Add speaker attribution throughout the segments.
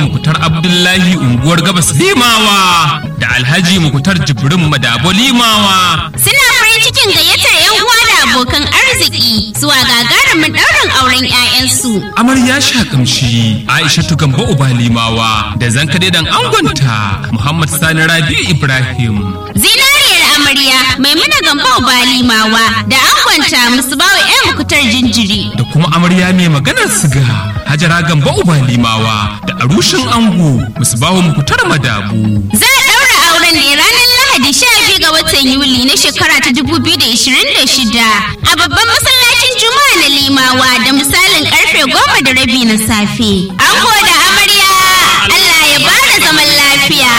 Speaker 1: mukutar abdullahi unguwar gabas limawa da alhaji mukutar jibrin madabo limawa
Speaker 2: Suna farin cikin gayyatar 'yan uwa da abokan arziki zuwa gagarumin ɗaurin auren 'ya'yansu.
Speaker 1: amarya shakamshi aisha gamba uba limawa da zankade dan angonta muhammad sani rabi'u ibrahim
Speaker 2: Zinariyar amarya Maimuna Gambo Balimawa da angonta Musbawa 'yan mukutar jinjiri.
Speaker 1: da kuma amarya mai maganar siga hajara gamba uba limawa da arushin ango musbahu mukutar madabu
Speaker 2: Za a ɗaura auren ne ranar Lahadi 12 ga watan Yuli na shekara ta 2026 a babban masallacin Juma'a na Limawa da misalin karfe goma da rabi na safe. Ango da amarya Allah ya bada zaman lafiya.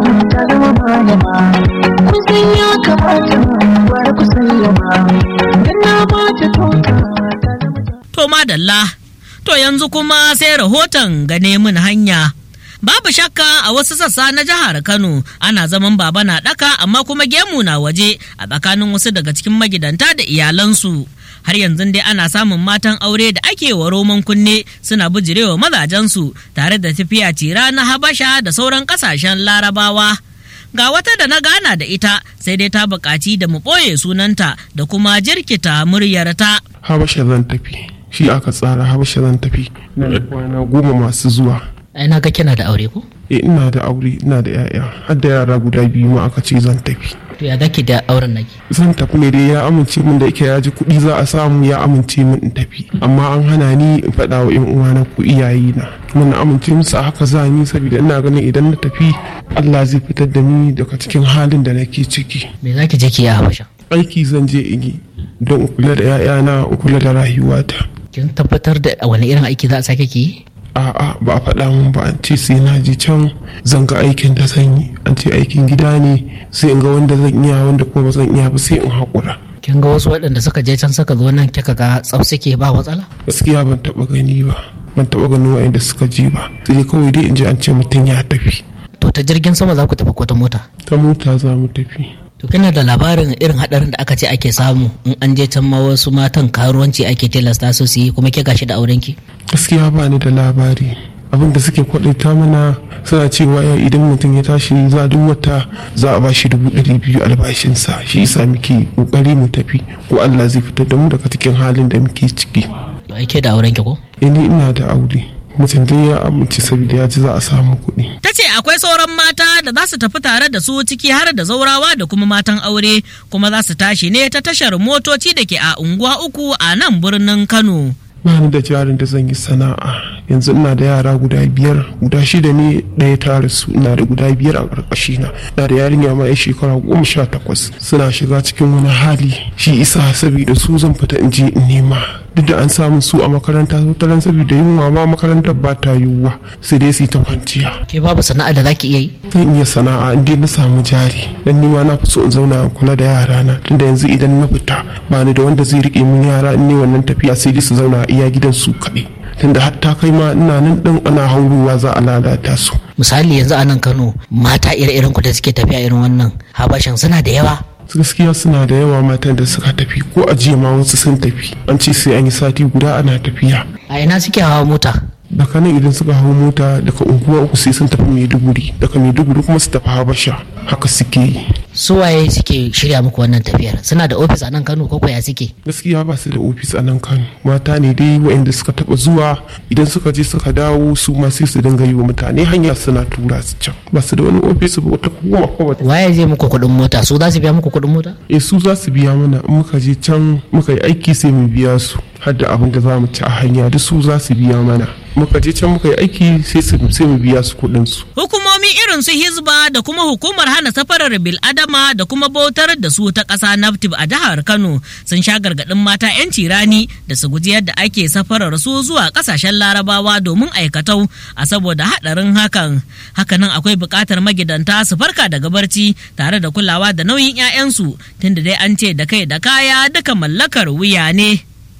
Speaker 3: kusan ya kamata bar ku sallama dan na bata tota ta zama
Speaker 4: To madalla, to yanzu kuma sai rahoton gane mun hanya. Babu shakka a wasu sassa na jihar Kano ana zaman baba na ɗaka amma kuma gemu na waje a tsakanin wasu daga cikin magidanta da iyalansu. Har yanzu dai ana samun matan aure da ake wa roman kunne suna bijirewa mazajensu tare da tafiya tira na Habasha da sauran ƙasashen Larabawa. Ga wata da na gana da ita sai dai ta buƙaci da mu ɓoye sunanta da kuma jirkita muryarta.
Speaker 5: habasha zan tafi shi aka tsara habasha zan tafi ina da kwana goma masu zuwa
Speaker 4: Ai na ga kina da aure ko?
Speaker 5: e ina da aure ina da yaya har da yara guda biyu ma aka ce zan tafi
Speaker 4: To ya zaki da auren naki?
Speaker 5: zan tafi ne dai ya amince min da yake ya ji kuɗi za a samu ya amince min in tafi amma an hana ni in faɗa wa 'yan uwana ko iyaye na kuma na amince musu a haka za ni saboda ina ganin idan na tafi Allah zai fitar da ni daga cikin halin da nake ciki
Speaker 4: Me zaki je ki yi a Habasha?
Speaker 5: aiki zan je in yi don in kula da 'ya'yana in kula da rayuwata
Speaker 4: Kin tabbatar da wani irin aiki za a sake ki yi?
Speaker 5: a'a ba a faɗa min ba an ce sai na je can zan ga aikin da zan yi an ce aikin gida ne sai in ga wanda zan iya wanda kuma ba zan iya ba sai in haƙura
Speaker 4: Kin ga wasu waɗanda suka je can suka zo nan kika ga tsaf suke ba matsala?
Speaker 5: gaskiya ban taɓa gani ba ban taɓa ganin wa'inda suka je ba sai dai kawai dai in ji an ce mutum ya tafi
Speaker 4: To ta jirgin sama za ku tafi ko ta mota?
Speaker 5: ta mota za mu tafi
Speaker 4: To kina da labarin irin haɗarin da aka ce ake samu in an je can ma wasu matan karuwanci ake tilasta su su yi kuma ke gashi da aurenki?
Speaker 5: gaskiya ba ni da labari abin da suke kwaɗaita mana suna cewa ya idan mutum ya tashi za duk wata za a bashi dubu ɗari biyu albashinsa shi yasa muke ƙoƙari mu tafi ko Allah zai fitar da mu daga cikin halin da muke ciki
Speaker 4: To ai ke da aurenki ko?
Speaker 5: Eh, ni ina da aure mutum dai ya amince saboda ya ji za a samu kuɗi
Speaker 4: Ta ce akwai sauran mata da za su tafi tare da su ciki har da zaurawa da kuma matan aure kuma za su tashi ne ta tashar motoci da ke a unguwa uku a nan birnin Kano.
Speaker 5: ba ni da jarin da zan yi sana'a yanzu ina da yara guda biyar guda shida ne ɗaya ta rasu ina da guda biyar a ƙarƙashi na ina da yarinya ma ya shekara goma sha takwas suna shiga cikin wani hali shi isa saboda su zan fita in je in nema duk da an samu su a makaranta wataran saboda yunwa ma makarantar ba ta yiwuwa sai dai su yi ta kwanciya
Speaker 4: Ke babu sana'a da zaki iya yi?
Speaker 5: zan iya sana'a in dai na samu jari dan ni ma na fi so in zauna in kula da yara na tunda yanzu idan na fita ba ni da wanda zai rike min yara in ne wannan tafiya sai dai su zauna a iya gidan su kaɗai tunda hatta kai ma ina nan ɗin ana haurowa za a lalata su
Speaker 4: Misali yanzu a nan Kano mata ire-iren ku da suke tafiya irin wannan habashan suna da yawa.
Speaker 5: gaskiya suna da yawa matan da suka tafi ko a jiya ma wasu sun tafi an ce sai an yi sati guda ana tafiya
Speaker 4: A ina suke hawa mota?
Speaker 5: daga nan idan suka hau mota daga unguwa uku sai sun tafi maiduguri daga maiduguri kuma su tafi habasha haka suke yi
Speaker 4: Su waye suke shirya muku wannan tafiyar? Suna da ofis a nan Kano ko ya suke?
Speaker 5: gaskiya ba su da ofis a nan kano mata ne dai waɗanda suka taɓa zuwa idan suka je suka dawo su ma sai su dinga yi wa mutane hanya suna tura su can ba su da wani ofis ba wata kuma ko wata
Speaker 4: Waye zai muku kuɗin mota? Su za su biya muku kuɗin mota?
Speaker 5: e su za su biya mana in muka je can muka yi aiki sai mu biya su har da abin da za mu ci a hanya duk su za su biya mana muka je can muka yi aiki sai su sai mu biya su kuɗin su
Speaker 4: Hukumomi irin su Hizba da kuma hukumar hana safarar bil'adama da kuma bautar da su ta ƙasa Naftib a jihar Kano sun sha gargaɗin mata 'yanci rani da su guji yadda ake safarar su zuwa ƙasashen larabawa domin aikatau a saboda haɗarin hakan. Hakanan akwai buƙatar magidanta su farka daga barci tare da kulawa da nauyin 'ya'yansu tunda dai an ce da kai da kaya duka mallakar wuya ne.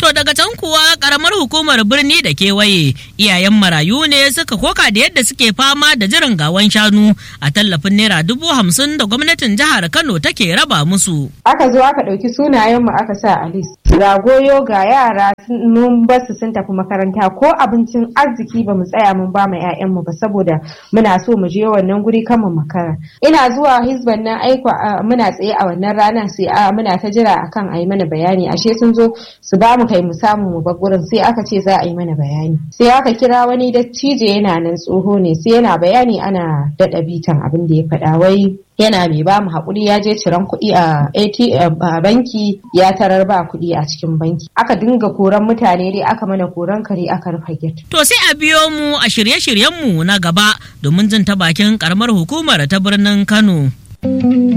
Speaker 4: To daga can kuwa karamar hukumar birni da kewaye iyayen marayu ne suka koka da yadda suke fama da jiran gawan shanu a tallafin naira dubu hamsin da gwamnatin jihar Kano take raba musu.
Speaker 6: aka zo aka ɗauki sunayenmu aka sa a list ga goyo ga yara sun- mun basu sun tafi makaranta ko abincin arziki ba mu tsaya mun ba mu 'ya'yanmu ba saboda muna so mu je wannan guri kan mu makara ina zuwa hizban nan aiko a- muna tsaye a wannan rana sai a muna ta jira akan a yi mana bayani ashe sun zo su ba mu kai mu samu mu bar gurin sai aka ce za a yi mana bayani sai aka kira wani dattijo yana nan tsoho ne sai yana bayani ana daɗa bitan abin da ya faɗa wai yana mai ba mu haƙuri ya je ciran kuɗi a ATM a banki ya tarar ba kuɗi a cikin banki aka dinga koran mutane dai aka mana koran kare aka rufe gate
Speaker 4: To sai a biyo mu a shirye-shiryenmu na gaba domin jin ta bakin karamar hukumar ta birnin Kano.